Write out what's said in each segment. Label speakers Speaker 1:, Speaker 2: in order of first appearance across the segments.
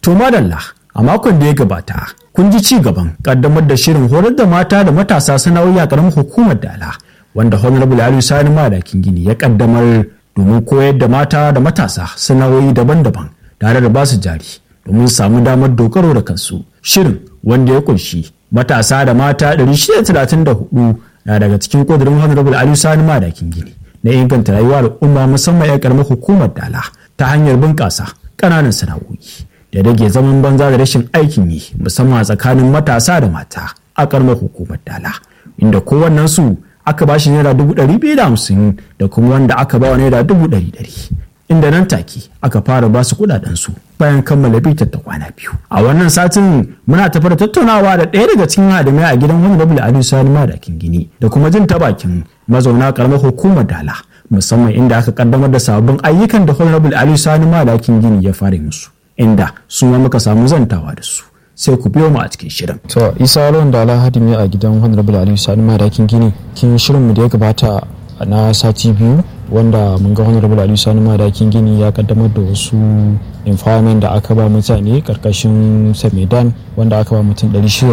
Speaker 1: To madalla a makon da ya gabata kun ji ci gaban kaddamar da shirin horar da mata da matasa sana'o'i a ƙaramin hukumar dala wanda honorable aliyu sani madakin gini ya kaddamar domin koyar da mata da matasa sana'o'i daban-daban tare da basu jari domin samu damar dogaro da kansu shirin wanda ya kunshi matasa da mata 634 na daga cikin kudurin honorable aliyu sani madakin gini na inganta rayuwar al'umma musamman 'yan karamar hukumar dala ta hanyar bunƙasa ƙananan sana'o'i da rage zaman banza da rashin aikin yi musamman a tsakanin matasa da mata a karamar hukumar dala inda kowannen su aka ba shi naira dubu ɗari biyu da hamsin da kuma wanda aka ba wa naira dubu ɗari ɗari inda nan take aka fara ba su kuɗaɗen su bayan kammala bitar ta kwana biyu a wannan satin muna tafi da tattaunawa da ɗaya daga cikin hadimai a gidan honorable aliyu sani madakin gini da kuma jin ta bakin mazauna karamar hukumar dala musamman inda aka kaddamar da sababbin ayyukan da honorable aliyu sani madakin gini ya fara musu inda su ma muka samu zantawa da su sai ku biyo mu a cikin shirin.
Speaker 2: To Isa Lawan da Alhaji ne a gidan Honorable Aliyu Sani Madakin Gini kin shirin mu da ya gabata na sati biyu wanda mun ga Honorable Aliyu Sani Madakin Gini ya kaddamar da wasu empowerment da aka ba mutane karkashin Samidan wanda aka ba mutum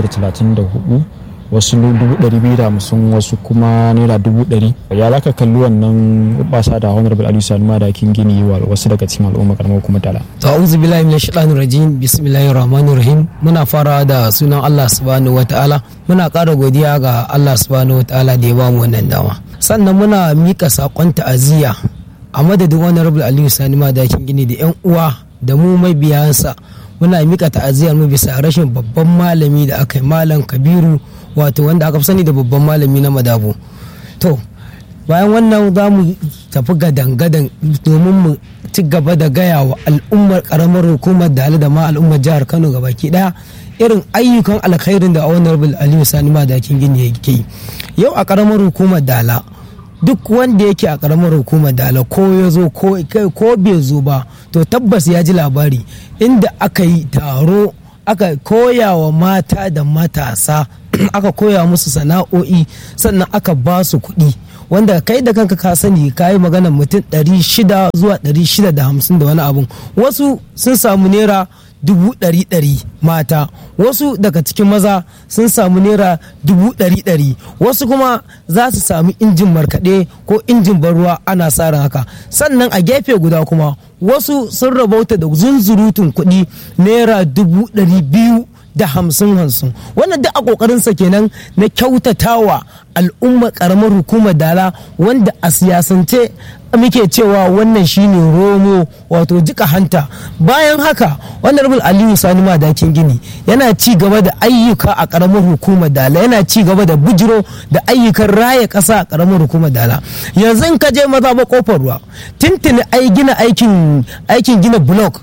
Speaker 2: 634 wasu dubu ɗari biyu da hamsin wasu kuma naira dubu ɗari ya laka kalli wannan basa da honorable aliyu sani madakin gini wa wasu daga cikin al'umma karamar kuma tala
Speaker 3: to a'udhu billahi minash shaitanir rajim bismillahir rahmanir rahim muna fara da sunan Allah subhanahu wataala muna ƙara godiya ga Allah subhanahu wataala da ya ba mu wannan dama sannan muna mika sakon ta'aziyya a madadin honorable aliyu sani madakin gini da yan uwa da mu mabiyansa muna mika ta'aziyyar mu bisa rashin babban malami da aka yi malam kabiru wato wanda aka fi sani da babban malami na madabo to bayan wannan za mu tafi gadan-gadan domin mu ci gaba da gaya wa al'ummar karamar hukumar da da ma al'ummar jihar kano baki daya irin ayyukan alkhairin da honorable aliyu sani madakin gini yake yi yau a karamar hukumar dala duk wanda yake a karamar hukumar dala ko ya zo ko bai zo ba to tabbas ya ji labari inda aka yi taro aka koya wa mata da matasa aka koya musu sana'o'i sannan aka ba su kuɗi wanda kai da kanka ka sani ka yi maganar mutum 600 zuwa 650 da wani abun wasu sun samu naira dubu ɗari ɗari mata wasu daga cikin maza sun samu naira dubu ɗari ɗari wasu kuma za su sami injin markaɗe ko injin ruwa ana sa ran haka sannan a gefe guda kuma wasu sun rabauta da zunzurutun kuɗi naira dubu ɗari biyu da hamsin hamsin wannan duk a kokarinsa kenan na kyautatawa al'umma karamar hukumar dala wanda a siyasance muke cewa wannan shine romo wato jika hanta bayan haka honorable aliyu sani madakin gini yana ci gaba da ayyuka a karamar hukumar dala yana ci gaba da bujiro da ayyukan raya kasa a karamar hukumar dala yanzu in ka je maza ba kofar ruwa tintini ai gina aikin aikin gina block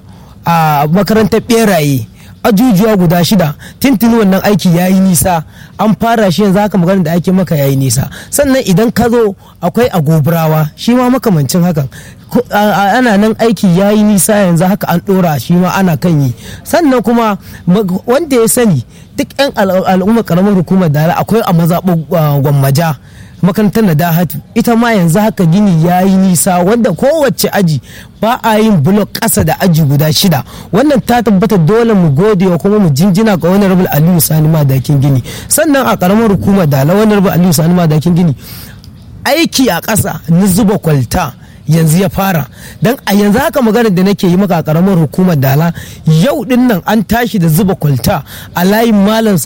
Speaker 3: a makarantar beraye ajujuwa guda shida tintini wannan aiki ya yi nisa an fara shi yanzu haka magana da ake maka ya yi nisa sannan idan ka zo akwai agoburawa shi ma makamancin hakan ana nan aiki ya yi nisa yanzu haka an ɗora shi ma ana kan yi sannan kuma wanda ya sani duk 'yan al'ummar karamar hukumar dala akwai a mazaɓar gwammaja makarantar na dahatu ita ma yanzu haka gini ya yi nisa wanda kowace aji ba a yin blok ƙasa da aji guda shida wannan ta tabbata dole mu gode wa kuma mu jinjina ga wani rabin aliyu sani madakin gini sannan a karamar hukumar dala wani rabin aliyu sani madakin gini aiki a ƙasa na zuba kwalta yanzu ya fara don a yanzu haka magana da nake yi maka a karamar hukumar dala yau din nan an tashi da zuba kwalta a layin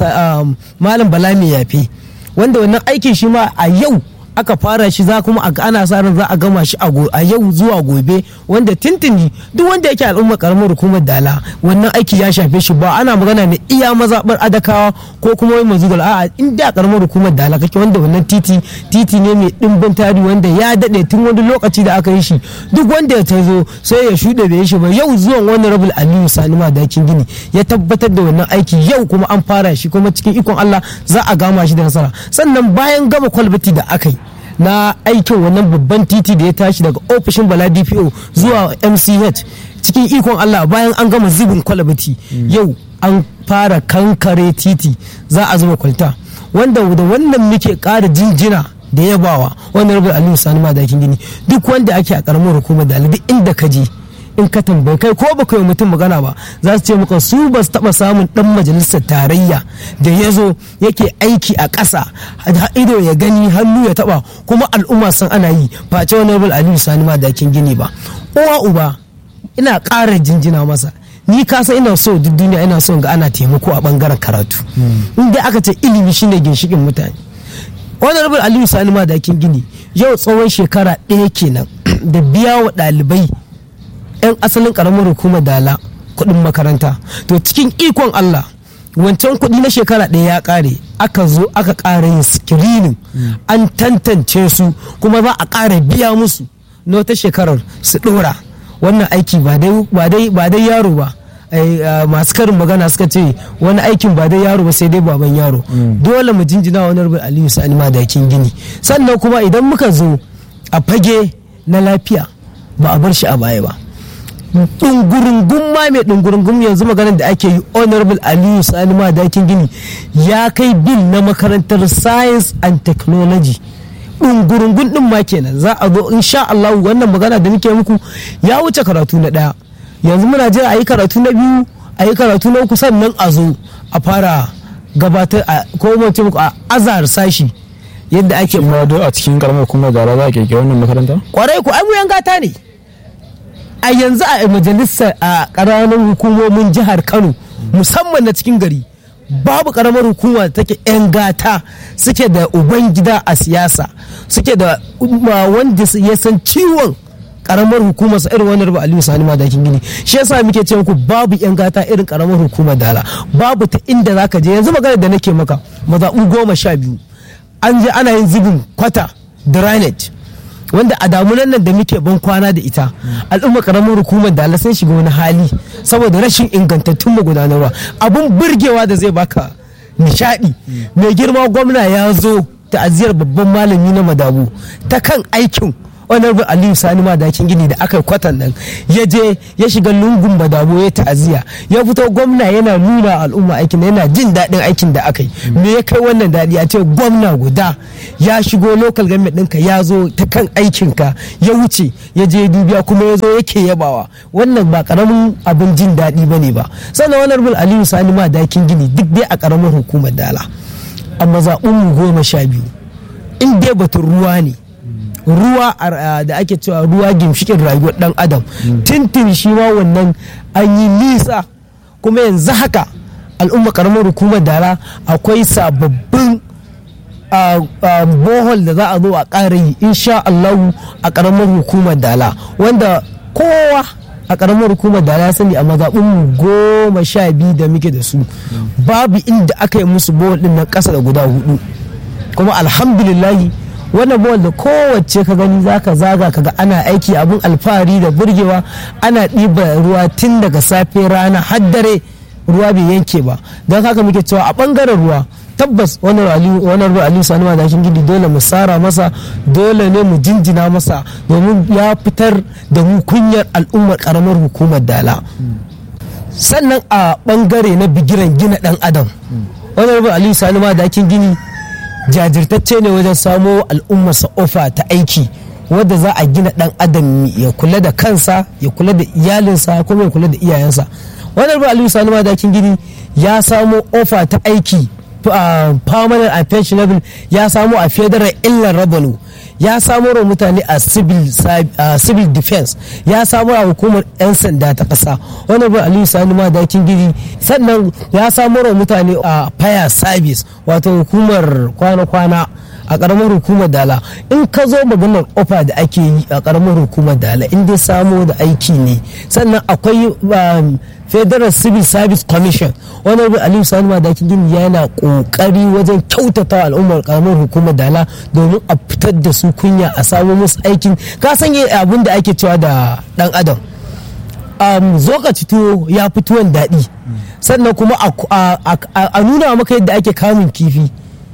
Speaker 3: malam bala mai yafe wanda wannan aikin shi ma a yau aka fara shi za kuma ana sa ran za a gama shi a yau zuwa gobe wanda tintini duk wanda yake al'umma karamar hukumar dala wannan aiki ya shafe shi ba ana magana ne iya mazabar adakawa ko kuma wai mazugal a'a inda karamar hukumar dala kake wanda wannan titi titi ne mai dimbin tari wanda ya dade tun wani lokaci da aka yi shi duk wanda ya tazo sai ya shuɗe bai shi ba yau zuwan wani rabul aliyu sani madakin gini ya tabbatar da wannan aiki yau kuma an fara shi kuma cikin ikon allah za a gama shi da nasara sannan bayan gama kwalbati da aka yi na aikin wannan babban titi da ya tashi daga ofishin bala dpo zuwa mch cikin ikon allah bayan an gama zubin kwalabati yau an fara kankare titi za a zuba kwalta wanda da wannan muke ƙara jinjina da yabawa wannan rabar aliyu sani madakin gini duk wanda ake a karamar hukumar da duk inda ka je in ka tambayi kai ko baka yi mutum magana ba za su ce maka su ba su taba samun dan majalisar tarayya da ya zo yake aiki a ƙasa ido ya gani hannu ya taba kuma al'umma san ana yi face wani aliyu sani ma dakin gini ba uwa uba ina ƙara jinjina masa ni ka san ina so duk duniya ina so ga ana taimako a bangaren karatu in dai aka ce ilimi shine ginshikin mutane honorable aliyu sani ma dakin gini yau tsawon shekara ɗaya kenan da biya wa ɗalibai 'yan asalin ƙaramar hukumar dala kuɗin makaranta to cikin ikon allah wancan kuɗi na shekara ɗaya ya ƙare aka zo aka ƙara yin screening an tantance su kuma za a ƙara biya musu na wata shekarar su ɗora wannan aiki ba dai yaro ba masu karin magana suka ce wani aikin ba dai yaro ba sai dai baban yaro dole mu jinjina wani rubin aliyu sani madakin gini sannan kuma idan muka zo a fage na lafiya ba a bar shi a baya ba ɗungurungun ma mai ɗungurungun yanzu maganar da ake yi honorable aliyu sani madakin gini ya kai bil na makarantar science and technology ɗungurungun ɗin ma kenan za a zo insha Allah wannan magana da nake muku ya wuce karatu na ɗaya yanzu muna jira a yi karatu na biyu a yi karatu na uku sannan a zo a fara gabatar a ko mace muku a azar sashi yadda ake
Speaker 2: ma a cikin karamar hukumar da za a kirkiri wannan makaranta
Speaker 3: kwarai ku abuyan gata ne a yanzu a majalisar a ƙananan hukumomin jihar kano musamman na cikin gari babu karamar hukuma da take 'yan gata suke da uban gida a siyasa suke da wanda ya san ciwon karamar hukumar sa irin wannan Aliyu Sani Madakin Gini shi yasa muke ce muku babu yan gata irin karamar hukumar Dala babu ta inda zaka je yanzu magana da nake maka mazaɓu goma sha biyu an je ana yin zubin kwata drainage wanda a damunan nan da muke ban kwana da ita al'umma karamar hukumar da sun shiga wani hali saboda rashin ingantattun magudanarwa abun burgewa da zai baka nishadi mai girma gwamna ya zo ta'aziyar babban malami na madabu ta kan aikin honorable aliyu sani madakin gini da aka kwatan nan ya je ya shiga lungun badabo ya ta'aziyya ya fito gwamna yana nuna al'umma aikin yana jin daɗin aikin da aka yi me ya kai wannan daɗi a ce gwamna guda ya shigo local government ɗinka ya zo ta kan aikinka ya wuce ya je dubiya kuma ya zo yake yabawa wannan ba karamin abin jin daɗi ba ne ba sannan honorable aliyu sani madakin gini duk dai a karamar hukumar dala amma zaɓin goma sha biyu in dai batun ruwa ne ruwa da ake cewa ruwa gimshikin rayuwar dan adam tintin shi ma wannan an yi nisa kuma yanzu haka al'umma karamar hukumar dara akwai sababbin bohol da za a zo a ƙara yi insha Allahu a karamar hukumar dala wanda kowa a karamar hukumar da ya sani a mazaɓinmu goma sha biyu da muke da su babu inda aka yi musu bohol ɗin na ƙasa da guda hudu kuma alhamdulillahi wannan bawal da kowace ka gani zaka zaga kaga ana aiki abin alfahari da burgewa ana ɗiba ruwa tun daga safe rana har dare ruwa bai yanke ba don haka muke cewa a ɓangaren ruwa tabbas wannan ruwa aliyu sani ma dakin gidi dole mu tsara masa dole ne mu jinjina masa domin ya fitar da mu kunyar al'ummar karamar hukumar dala sannan a ɓangare na bigiran gina ɗan adam wannan ruwa aliyu sani ma dakin gini jajirtacce ne wajen samo al'ummarsa ofa ta aiki wadda za a gina dan adam ya kula da kansa ya kula da iyalinsa kuma ya kula da iyayensa wannan ba aliyu sani madakin gini ya samo ofa ta aiki permanent and pensionable ya samo a federal illar revenue ya samo wa mutane a civil defense ya samo a hukumar 'yan sanda ta kasa wani bin aliyu sani madakin gidi sannan ya samo wa mutane a fire service wato hukumar kwana-kwana a karamar hukumar dala in ka zo maganar ofa da ake yi a karamar hukumar dala in dai samo da aiki ne sannan akwai federal civil service commission wani abin aliyu sani madakin gini yana kokari wajen kyautata al'ummar karamar hukumar dala domin a fitar da su kunya a samu musu aikin ka san abin da ake cewa da dan adam um, zokaci tuwo ya fi tuwon daɗi sannan kuma a nuna maka yadda ake kamun kifi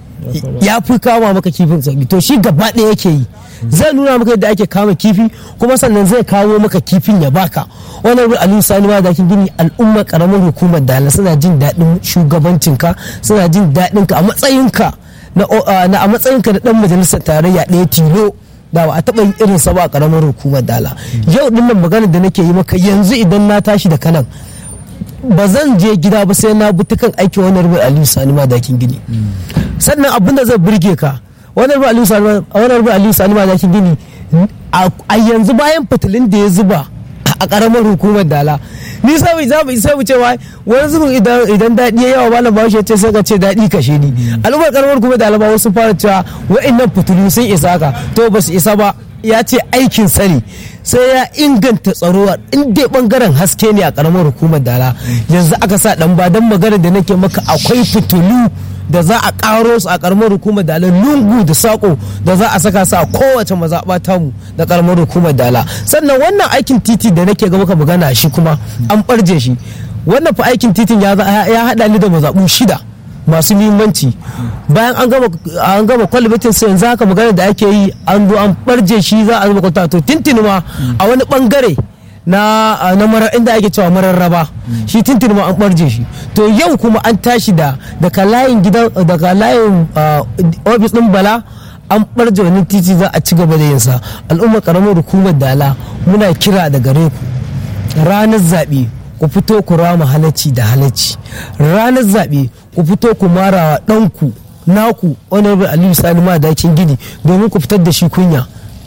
Speaker 3: ya fi kama maka kifin sauki to shi gaba ɗaya yake yi zai nuna maka yadda ake kama kifi kuma sannan zai kawo maka kifin ya baka wannan ruwan aliyu sani ma dakin gini al'umma karamar hukumar dala suna jin daɗin shugabancinka suna jin daɗin ka a matsayinka na a matsayinka na dan majalisar tarayya ɗaya tilo da ba a taɓa yin irin sa ba a ƙaramar hukumar dala yau din nan magana da nake yi maka yanzu idan na tashi da kanan ba zan je gida ba sai na bi ta kan aiki wani rubu aliyu sani madakin gini sannan abin da zai burge ka wani rubu aliyu sani wani rubu aliyu sani madakin gini a yanzu bayan fitilin da ya zuba a karamar hukumar dala ni sai za mu sai mu cewa wani zubin idan idan daɗi ya yawa malam bahaushe ce sai ka ce daɗi kashe ni al'ummar karamar hukumar dala ba wasu fara cewa wa'annan fitilu sun isa ka to ba su isa ba ya ce aikin sani sai ya inganta tsaro a inda bangaren haske ne a karamar hukumar dala yanzu aka sa dan ba dan magana da nake maka akwai fitilu da za a karo su a karamar hukumar dala lungu da sako da za a saka su a kowace mazaɓa tamu da karamar hukumar dala sannan wannan aikin titi da nake ga maka magana shi kuma an ɓarje shi wannan fa aikin titin ya haɗa ni da mazaɓu shida masu muhimmanci bayan an gama an gama kwalibitin sai yanzu haka magana da ake yi an zo an barje shi za a zuba kwata to tintini ma a wani bangare na na marar inda ake cewa mararraba shi tintini ma an barje shi to yau kuma an tashi da daga layin gidan daga layin ofis din bala an barje wani titi za a ci gaba da yinsa al'ummar karamar hukumar dala muna kira da gare ku ranar zaɓe ku fito ku rama halacci da halacci ranar zaɓe ku fito ku mara ɗanku naku honorable aliyu sani ma dakin gini domin ku fitar da shi kunya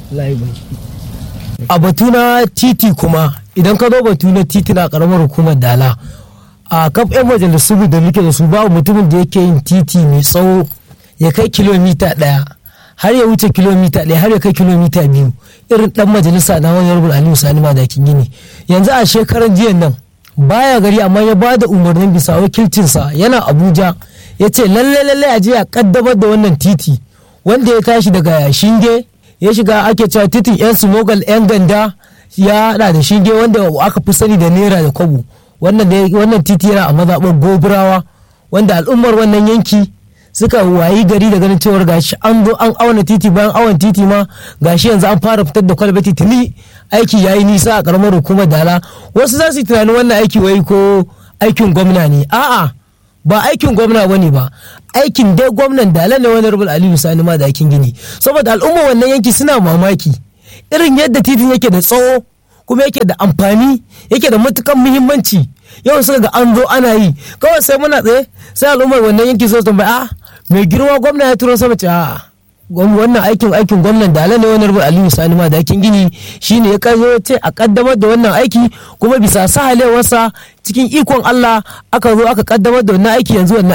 Speaker 3: a batu na titi kuma idan ka zo batu na titi na karamar hukumar dala a kaf yan majalisu da muke da su babu mutumin da yake yin titi mai tsawo ya kai kilomita ɗaya har ya wuce kilomita ɗaya har ya kai kilomita biyu irin ɗan majalisa na honorable aliyu sani ma dakin gini yanzu a shekaran jiyan nan baya gari amma ya ba da umarnin bisa wakilcinsa yana abuja ya ce lalle lalle a je a kaddamar da wannan titi wanda ya tashi daga shinge ya shiga ake cewa titin yan smogal yan ganda ya hada da shinge wanda aka fi sani da naira da kwabo wannan titi yana a mazaɓar goburawa wanda al'ummar wannan yanki suka wayi gari da ganin cewar gashi an zo an auna titi bayan awon titi ma gashi yanzu an fara fitar da kwalbati tuni aiki yayi nisa a karamar hukumar dala wasu za su yi tunanin wannan aiki wai ko aikin gwamna ne a'a ba aikin gwamna bane ba aikin dai gwamnan dala ne wani rubul aliyu sani ma da aikin gini saboda al'umma wannan yanki suna mamaki irin yadda titin yake da tsawo kuma yake da amfani yake da matukan muhimmanci yau suka ga an zo ana yi kawai sai muna tsaye sai al'ummar wannan yanki sai tambaya a mai girma gwamna ya turo sama ce a'a wannan aikin aikin gwamnan da ne wani rubu aliyu sani ma da aikin gini shine ya kai ce a kaddamar da wannan aiki kuma bisa sahalewarsa cikin ikon allah aka zo aka kaddamar da wannan aiki yanzu wannan